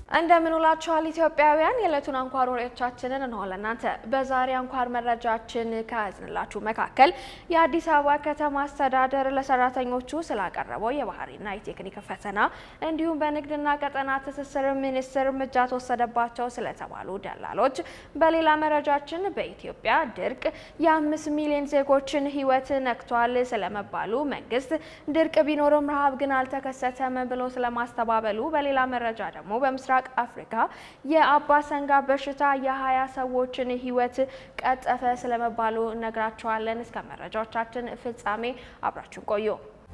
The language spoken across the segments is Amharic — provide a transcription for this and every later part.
እንደምን ውላችኋል ኢትዮጵያውያን። የዕለቱን አንኳር ወሬዎቻችንን እንሆ ለእናንተ በዛሬ አንኳር መረጃችን ከያዝንላችሁ መካከል የአዲስ አበባ ከተማ አስተዳደር ለሰራተኞቹ ስላቀረበው የባህሪና የቴክኒክ ፈተና እንዲሁም በንግድና ቀጠና ትስስር ሚኒስቴር እርምጃ ተወሰደባቸው ስለተባሉ ደላሎች፣ በሌላ መረጃችን በኢትዮጵያ ድርቅ የአምስት ሚሊዮን ዜጎችን ሕይወት ነክቷል ስለመባሉ መንግስት ድርቅ ቢኖርም ረሃብ ግን አልተከሰተም ብሎ ስለማስተባበሉ፣ በሌላ መረጃ ደግሞ በምስራቅ አፍሪካ የአባሰንጋ በሽታ የሀያ ሰዎችን ህይወት ቀጠፈ ስለመባሉ እነግራቸዋለን። እስከ መረጃዎቻችን ፍጻሜ አብራችሁን ቆዩ።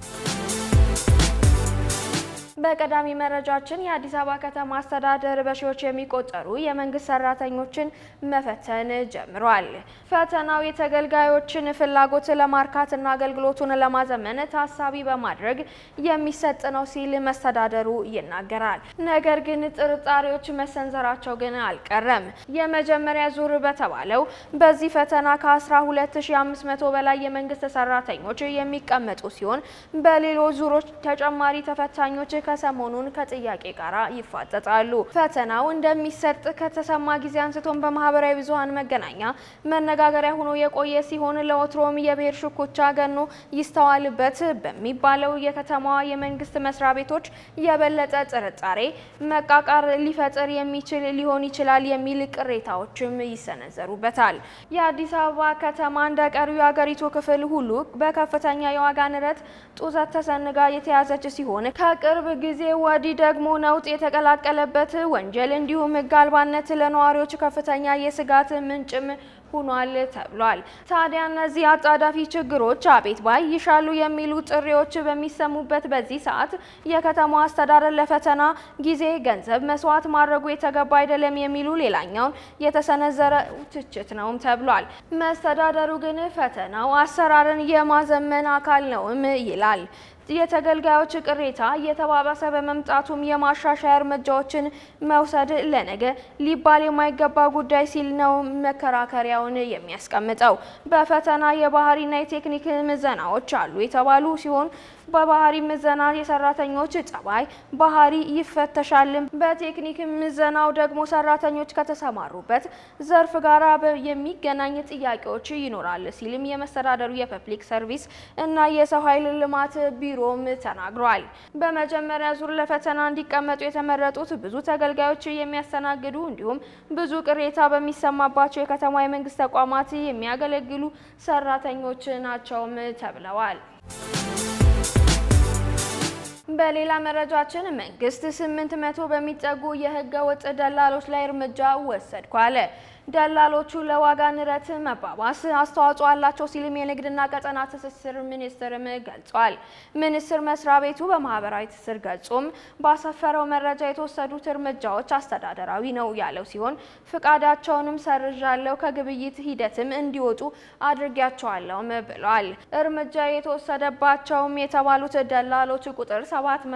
በቀዳሚ መረጃችን የአዲስ አበባ ከተማ አስተዳደር በሺዎች የሚቆጠሩ የመንግስት ሰራተኞችን መፈተን ጀምሯል። ፈተናው የተገልጋዮችን ፍላጎት ለማርካትና አገልግሎቱን ለማዘመን ታሳቢ በማድረግ የሚሰጥ ነው ሲል መስተዳደሩ ይናገራል። ነገር ግን ጥርጣሬዎች መሰንዘራቸው ግን አልቀረም። የመጀመሪያ ዙር በተባለው በዚህ ፈተና ከ12500 በላይ የመንግስት ሰራተኞች የሚቀመጡ ሲሆን በሌሎች ዙሮች ተጨማሪ ተፈታኞች ከሰሞኑን ከጥያቄ ጋር ይፋጠጣሉ። ፈተናው እንደሚሰጥ ከተሰማ ጊዜ አንስቶን በማህበራዊ ብዙኃን መገናኛ መነጋገሪያ ሆኖ የቆየ ሲሆን ለወትሮም የብሔር ሽኩቻ ገኖ ይስተዋልበት በሚባለው የከተማዋ የመንግስት መስሪያ ቤቶች የበለጠ ጥርጣሬ፣ መቃቃር ሊፈጥር የሚችል ሊሆን ይችላል የሚል ቅሬታዎችም ይሰነዘሩበታል። የአዲስ አበባ ከተማ እንደ ቀሪው የአገሪቱ ክፍል ሁሉ በከፍተኛ የዋጋ ንረት ጡዘት ተሰንጋ የተያዘች ሲሆን ከቅርብ ጊዜ ወዲህ ደግሞ ነውጥ የተቀላቀለበት ወንጀል እንዲሁም ሕግ አልባነት ለነዋሪዎች ከፍተኛ የስጋት ምንጭም ሆኗል ተብሏል። ታዲያ እነዚህ አጣዳፊ ችግሮች አቤት ባይ ይሻሉ የሚሉ ጥሪዎች በሚሰሙበት በዚህ ሰዓት የከተማዋ አስተዳደር ለፈተና ጊዜ ገንዘብ መስዋዕት ማድረጉ የተገባ አይደለም የሚሉ ሌላኛውን የተሰነዘረ ትችት ነውም ተብሏል። መስተዳደሩ ግን ፈተናው አሰራርን የማዘመን አካል ነውም ይላል። የተገልጋዮች ቅሬታ እየተባባሰ በመምጣቱም የማሻሻያ እርምጃዎችን መውሰድ ለነገ ሊባል የማይገባ ጉዳይ ሲል ነው መከራከሪያውን የሚያስቀምጠው። በፈተና የባህሪና የቴክኒክ ምዘናዎች አሉ የተባሉ ሲሆን በባህሪ ምዘና የሰራተኞች ጸባይ ባህሪ ይፈተሻል። በቴክኒክ ምዘናው ደግሞ ሰራተኞች ከተሰማሩበት ዘርፍ ጋር የሚገናኝ ጥያቄዎች ይኖራል ሲልም የመስተዳደሩ የፐብሊክ ሰርቪስ እና የሰው ኃይል ልማት ቢሮም ተናግሯል። በመጀመሪያ ዙር ለፈተና እንዲቀመጡ የተመረጡት ብዙ ተገልጋዮች የሚያስተናግዱ እንዲሁም ብዙ ቅሬታ በሚሰማባቸው የከተማ የመንግስት ተቋማት የሚያገለግሉ ሰራተኞች ናቸውም ተብለዋል። በሌላ መረጃችን መንግስት ስምንት መቶ በሚጠጉ የህገ ወጥ ደላሎች ላይ እርምጃ ወሰድኩ አለ። ደላሎቹ ለዋጋ ንረት መባባስ አስተዋጽኦ አላቸው ሲልም የንግድና ቀጠና ትስስር ሚኒስቴርም ገልጿል። ሚኒስቴር መስሪያ ቤቱ በማህበራዊ ትስስር ገጹም ባሰፈረው መረጃ የተወሰዱት እርምጃዎች አስተዳደራዊ ነው ያለው ሲሆን ፍቃዳቸውንም ሰርዣለሁ፣ ከግብይት ሂደትም እንዲወጡ አድርጊያቸዋለሁም ብሏል። እርምጃ የተወሰደባቸውም የተባሉት ደላሎች ቁጥር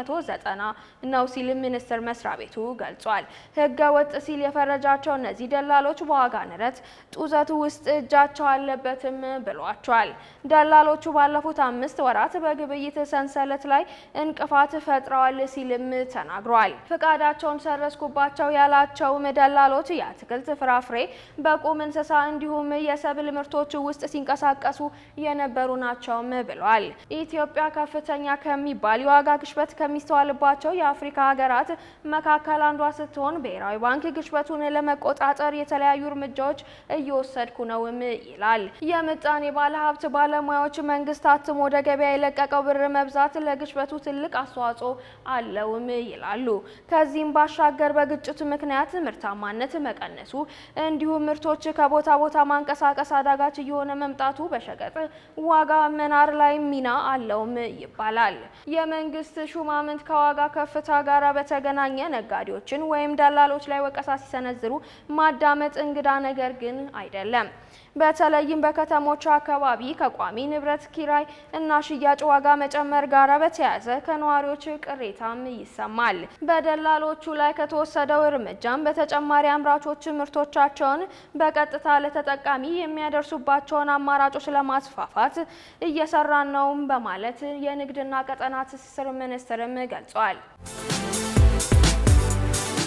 790 ነው ሲል ሚኒስቴር መስሪያ ቤቱ ገልጿል። ህገ ወጥ ሲል የፈረጃቸው እነዚህ ደላሎች ዋጋ ንረት ጡዘቱ ውስጥ እጃቸው አለበትም ብሏቸዋል። ደላሎቹ ባለፉት አምስት ወራት በግብይት ሰንሰለት ላይ እንቅፋት ፈጥረዋል ሲልም ተናግሯል። ፍቃዳቸውን ሰረዝኩባቸው ያላቸውም ደላሎች የአትክልት ፍራፍሬ፣ በቁም እንስሳ እንዲሁም የሰብል ምርቶች ውስጥ ሲንቀሳቀሱ የነበሩ ናቸውም ብሏል። ኢትዮጵያ ከፍተኛ ከሚባል የዋጋ ግሽበት ከሚስተዋልባቸው የአፍሪካ ሀገራት መካከል አንዷ ስትሆን ብሔራዊ ባንክ ግሽበቱን ለመቆጣጠር የተለያዩ እርምጃዎች እየወሰድኩ ነውም ይላል። የምጣኔ ባለሀብት ባለሙያዎች መንግስት አትሞ ወደ ገበያ የለቀቀው ብር መብዛት ለግሽበቱ ትልቅ አስተዋጽኦ አለውም ይላሉ። ከዚህም ባሻገር በግጭቱ ምክንያት ምርታማነት መቀነሱ እንዲሁም ምርቶች ከቦታ ቦታ ማንቀሳቀስ አዳጋች እየሆነ መምጣቱ በሸቀጥ ዋጋ መናር ላይ ሚና አለውም ይባላል። የመንግስት ሹማምንት ከዋጋ ከፍታ ጋር በተገናኘ ነጋዴዎችን ወይም ደላሎች ላይ ወቀሳ ሲሰነዝሩ ማዳመጥ እንግዳ ነገር ግን አይደለም። በተለይም በከተሞች አካባቢ ከቋሚ ንብረት ኪራይ እና ሽያጭ ዋጋ መጨመር ጋር በተያያዘ ከነዋሪዎች ቅሬታም ይሰማል። በደላሎቹ ላይ ከተወሰደው እርምጃም በተጨማሪ አምራቾች ምርቶቻቸውን በቀጥታ ለተጠቃሚ የሚያደርሱባቸውን አማራጮች ለማስፋፋት እየሰራን ነውም በማለት የንግድና ቀጠና ትስስር ሚኒስቴርም ገልጿል።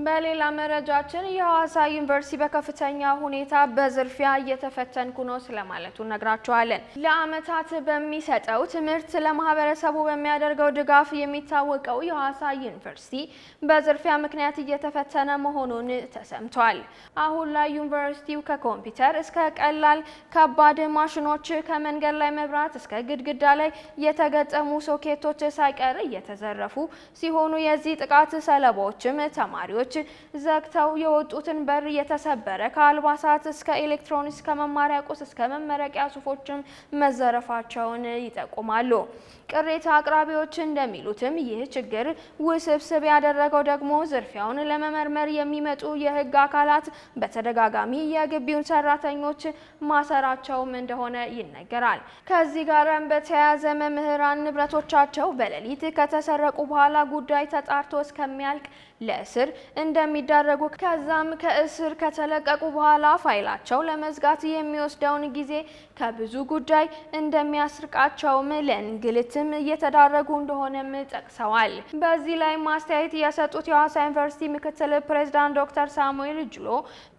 በሌላ መረጃችን የሐዋሳ ዩኒቨርሲቲ በከፍተኛ ሁኔታ በዝርፊያ እየተፈተንኩ ነው ስለማለቱ ነግራችኋለን። ለዓመታት በሚሰጠው ትምህርት ለማህበረሰቡ በሚያደርገው ድጋፍ የሚታወቀው የሐዋሳ ዩኒቨርሲቲ በዝርፊያ ምክንያት እየተፈተነ መሆኑን ተሰምቷል። አሁን ላይ ዩኒቨርሲቲው ከኮምፒውተር እስከ ቀላል ከባድ ማሽኖች፣ ከመንገድ ላይ መብራት እስከ ግድግዳ ላይ የተገጠሙ ሶኬቶች ሳይቀር እየተዘረፉ ሲሆኑ የዚህ ጥቃት ሰለባዎችም ተማሪዎች ዘግተው የወጡትን በር የተሰበረ ከአልባሳት እስከ ኤሌክትሮኒክስ ከመማሪያ ቁስ እስከ መመረቂያ ሱፎችም መዘረፋቸውን ይጠቁማሉ። ቅሬታ አቅራቢዎች እንደሚሉትም ይህ ችግር ውስብስብ ያደረገው ደግሞ ዝርፊያውን ለመመርመር የሚመጡ የሕግ አካላት በተደጋጋሚ የግቢውን ሰራተኞች ማሰራቸውም እንደሆነ ይነገራል። ከዚህ ጋርም በተያያዘ መምህራን ንብረቶቻቸው በሌሊት ከተሰረቁ በኋላ ጉዳይ ተጣርቶ እስከሚያልቅ ለእስር እንደሚዳረጉ ከዛም ከእስር ከተለቀቁ በኋላ ፋይላቸው ለመዝጋት የሚወስደውን ጊዜ ከብዙ ጉዳይ እንደሚያስርቃቸውም ለእንግልትም እየተዳረጉ እንደሆነም ጠቅሰዋል። በዚህ ላይ ማስተያየት የሰጡት የሐዋሳ ዩኒቨርሲቲ ምክትል ፕሬዝዳንት ዶክተር ሳሙኤል ጅሎ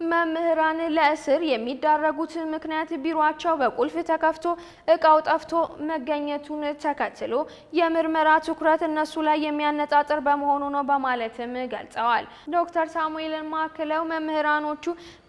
መምህራን ለእስር የሚዳረጉት ምክንያት ቢሮቸው በቁልፍ ተከፍቶ እቃው ጠፍቶ መገኘቱን ተከትሎ የምርመራ ትኩረት እነሱ ላይ የሚያነጣጥር በመሆኑ ነው በማለትም ገልጸዋል። ዶክተር ሳሙኤልን ማክለው መምህራኖቹ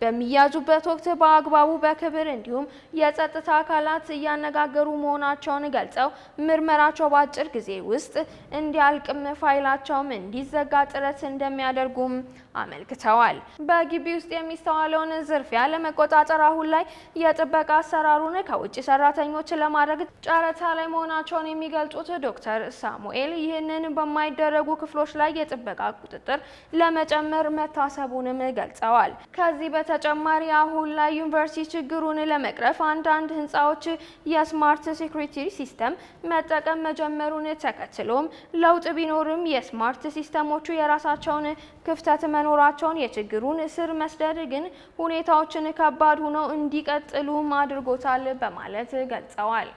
በሚያዙበት ወቅት በአግባቡ በክብር እንዲሁም የጸጥታ አካላት እያነጋገሩ መሆናቸውን ገልጸው ምርመራቸው በአጭር ጊዜ ውስጥ እንዲያልቅም ፋይላቸውም እንዲዘጋ ጥረት እንደሚያደርጉም አመልክተዋል። በግቢ ውስጥ የሚስተዋለውን ዝርፊያ ለመቆጣጠር አሁን ላይ የጥበቃ አሰራሩን ከውጭ ሰራተኞች ለማድረግ ጨረታ ላይ መሆናቸውን የሚገልጹት ዶክተር ሳሙኤል ይህንን በማይደረጉ ክፍሎች ላይ የጥበቃ ቁጥጥር ለመጨመር መታሰቡንም ገልጸዋል። ከዚህ በተጨማሪ አሁን ላይ ዩኒቨርሲቲ ችግሩን ለመቅረፍ አንዳንድ ህንፃዎች የስማርት ሴኩሪቲ ሲስተም መጠቀም መጀመሩን ተከትሎም ለውጥ ቢኖርም የስማርት ሲስተሞቹ የራሳቸውን ክፍተት መኖራቸውን የችግሩን ስር መስደድ ግን ሁኔታዎችን ከባድ ሆነው እንዲቀጥሉ አድርጎታል በማለት ገልጸዋል።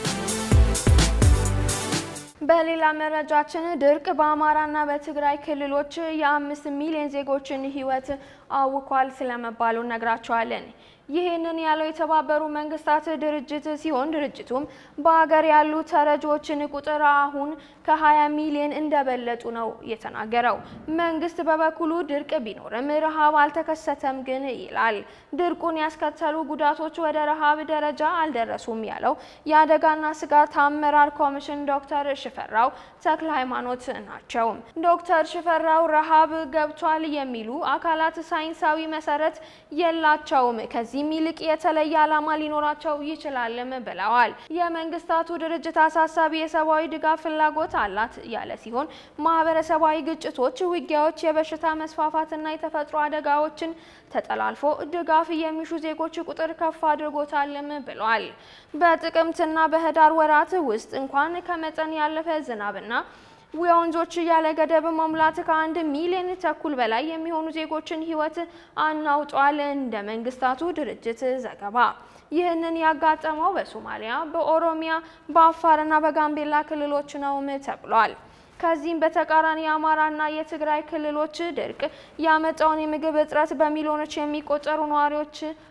በሌላ መረጃችን ድርቅ በአማራና በትግራይ ክልሎች የአምስት ሚሊዮን ዜጎችን ህይወት አውኳል ስለመባሉ ነግራቸዋለን። ይህንን ያለው የተባበሩ መንግስታት ድርጅት ሲሆን ድርጅቱም በሀገር ያሉ ተረጂዎችን ቁጥር አሁን ከ20 ሚሊዮን እንደበለጡ ነው የተናገረው። መንግስት በበኩሉ ድርቅ ቢኖርም ረሃብ አልተከሰተም ግን ይላል። ድርቁን ያስከተሉ ጉዳቶች ወደ ረሃብ ደረጃ አልደረሱም ያለው የአደጋና ስጋት አመራር ኮሚሽን ዶክተር ሽፈራው ተክለ ሃይማኖት ናቸው። ዶክተር ሽፈራው ረሃብ ገብቷል የሚሉ አካላት ሳይንሳዊ መሰረት የላቸውም ከዚህ ከዚህም ይልቅ የተለየ ዓላማ ሊኖራቸው ይችላልም ብለዋል። የመንግስታቱ ድርጅት አሳሳቢ የሰብአዊ ድጋፍ ፍላጎት አላት ያለ ሲሆን ማህበረሰባዊ ግጭቶች፣ ውጊያዎች፣ የበሽታ መስፋፋትና የተፈጥሮ አደጋዎችን ተጠላልፎ ድጋፍ የሚሹ ዜጎች ቁጥር ከፍ አድርጎታልም ብሏል። በጥቅምትና በህዳር ወራት ውስጥ እንኳን ከመጠን ያለፈ ዝናብና የወንዞች ያለ ገደብ መሙላት ከአንድ ሚሊዮን ተኩል በላይ የሚሆኑ ዜጎችን ህይወት አናውጧል። እንደ መንግስታቱ ድርጅት ዘገባ ይህንን ያጋጠመው በሶማሊያ፣ በኦሮሚያ፣ በአፋርና በጋምቤላ ክልሎች ነውም ተብሏል። ከዚህም በተቃራኒ የአማራና የትግራይ ክልሎች ድርቅ ያመጣውን የምግብ እጥረት በሚሊዮኖች የሚቆጠሩ ነዋሪዎች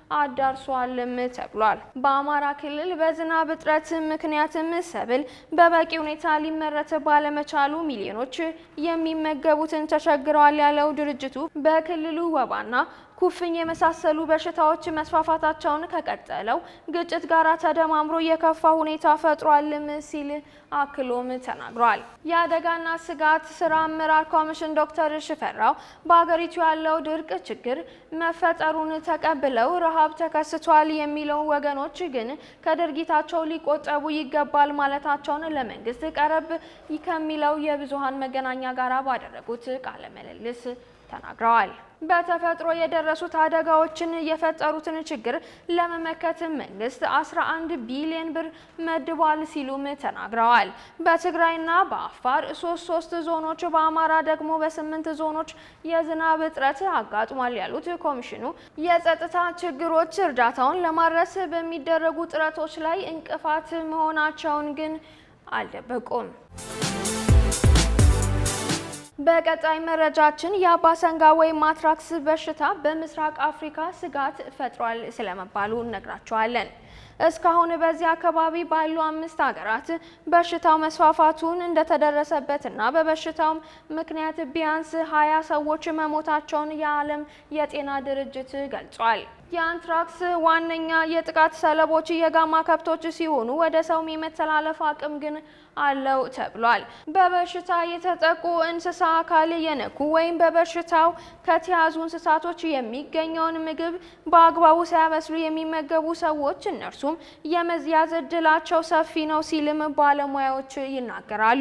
አዳርሷልም ተብሏል። በአማራ ክልል በዝናብ እጥረት ምክንያትም ሰብል በበቂ ሁኔታ ሊመረት ባለመቻሉ ሚሊዮኖች የሚመገቡትን ተቸግረዋል ያለው ድርጅቱ በክልሉ ወባና ኩፍኝ የመሳሰሉ በሽታዎች መስፋፋታቸውን ከቀጠለው ግጭት ጋር ተደማምሮ የከፋ ሁኔታ ፈጥሯልም ሲል አክሎም ተናግሯል። የአደጋና ስጋት ስራ አመራር ኮሚሽን ዶክተር ሽፈራው በሀገሪቱ ያለው ድርቅ ችግር መፈጠሩን ተቀብለው ረሃብ ተከስቷል የሚለው ወገኖች ግን ከድርጊታቸው ሊቆጠቡ ይገባል ማለታቸውን ለመንግስት ቀረብ ከሚለው የብዙሃን መገናኛ ጋር ባደረጉት ቃለ ምልልስ ተናግረዋል። በተፈጥሮ የደረሱት አደጋዎችን የፈጠሩትን ችግር ለመመከት መንግስት 11 ቢሊዮን ብር መድቧል ሲሉም ተናግረዋል። በትግራይና በአፋር ሶስት ሶስት ዞኖች በአማራ ደግሞ በስምንት ዞኖች የዝናብ እጥረት አጋጥሟል ያሉት ኮሚሽኑ የጸጥታ ችግሮች እርዳታውን ለማድረስ በሚደረጉ ጥረቶች ላይ እንቅፋት መሆናቸውን ግን አልደበቁም። በቀጣይ መረጃችን የአባሰንጋ ወይም ማትራክስ በሽታ በምስራቅ አፍሪካ ስጋት ፈጥሯል ስለመባሉ እነግራቸዋለን። እስካሁን በዚህ አካባቢ ባሉ አምስት ሀገራት በሽታው መስፋፋቱን እንደተደረሰበትና በበሽታውም ምክንያት ቢያንስ ሀያ ሰዎች መሞታቸውን የዓለም የጤና ድርጅት ገልጿል። የአንትራክስ ዋነኛ የጥቃት ሰለቦች የጋማ ከብቶች ሲሆኑ ወደ ሰውም የመተላለፍ አቅም ግን አለው ተብሏል። በበሽታ የተጠቁ እንስሳ አካል የነኩ ወይም በበሽታው ከተያዙ እንስሳቶች የሚገኘውን ምግብ በአግባቡ ሳያበስሉ የሚመገቡ ሰዎች እነርሱም የመያዝ እድላቸው ሰፊ ነው ሲልም ባለሙያዎች ይናገራሉ።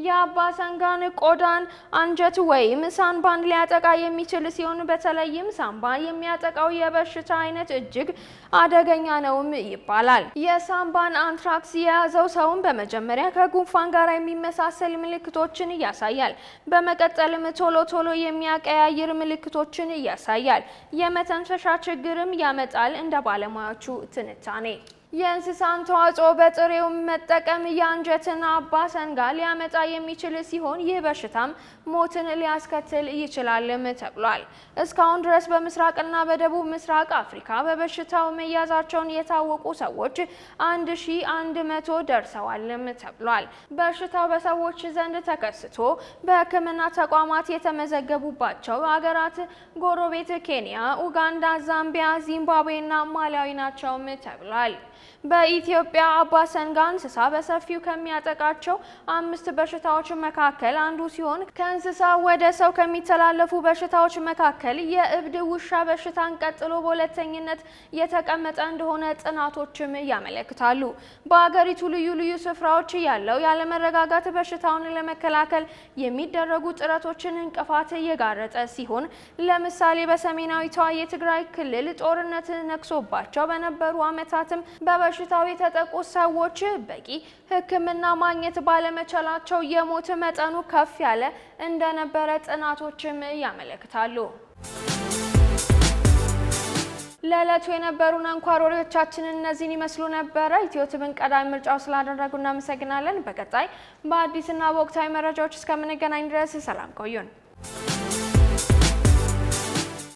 የአባሰንጋን ቆዳን፣ አንጀት ወይም ሳምባን ሊያጠቃ የሚችል ሲሆን በተለይም ሳምባ የሚያጠቃው የበሽታ አይነት እጅግ አደገኛ ነውም ይባላል። የሳምባን አንትራክስ የያዘው ሰውን በመጀመሪያ ከጉንፋን ጋር የሚመሳሰል ምልክቶችን ያሳያል። በመቀጠልም ቶሎ ቶሎ የሚያቀያይር ምልክቶችን ያሳያል። የመተንፈሻ ችግርም ያመጣል እንደ ባለሙያዎቹ ትንታኔ። የእንስሳን ተዋጽኦ በጥሬው መጠቀም የአንጀትን አባሰንጋ ሊያመጣ የሚችል ሲሆን ይህ በሽታም ሞትን ሊያስከትል ይችላልም ተብሏል። እስካሁን ድረስ በምስራቅና በደቡብ ምስራቅ አፍሪካ በበሽታው መያዛቸውን የታወቁ ሰዎች አንድ ሺ አንድ መቶ ደርሰዋልም ተብሏል። በሽታው በሰዎች ዘንድ ተከስቶ በሕክምና ተቋማት የተመዘገቡባቸው ሀገራት ጎረቤት ኬንያ፣ ኡጋንዳ፣ ዛምቢያ፣ ዚምባብዌና ማላዊ ናቸውም ተብሏል። በኢትዮጵያ አባሰንጋ እንስሳ በሰፊው ከሚያጠቃቸው አምስት በሽታዎች መካከል አንዱ ሲሆን ከእንስሳ ወደ ሰው ከሚተላለፉ በሽታዎች መካከል የእብድ ውሻ በሽታን ቀጥሎ በሁለተኝነት የተቀመጠ እንደሆነ ጥናቶችም ያመለክታሉ። በአገሪቱ ልዩ ልዩ ስፍራዎች ያለው ያለመረጋጋት በሽታውን ለመከላከል የሚደረጉ ጥረቶችን እንቅፋት የጋረጠ ሲሆን ለምሳሌ በሰሜናዊቷ የትግራይ ክልል ጦርነት ነግሶባቸው በነበሩ ዓመታትም በበሽታው የተጠቁ ሰዎች በቂ ሕክምና ማግኘት ባለመቻላቸው የሞት መጠኑ ከፍ ያለ እንደነበረ ጥናቶችም ያመለክታሉ። ለዕለቱ የነበሩን አንኳር ወሬዎቻችንን እነዚህን ይመስሉ ነበረ። ኢትዮትብን ቀዳሚ ምርጫው ስላደረጉ እናመሰግናለን። በቀጣይ በአዲስና በወቅታዊ መረጃዎች እስከምንገናኝ ድረስ ሰላም ቆዩን።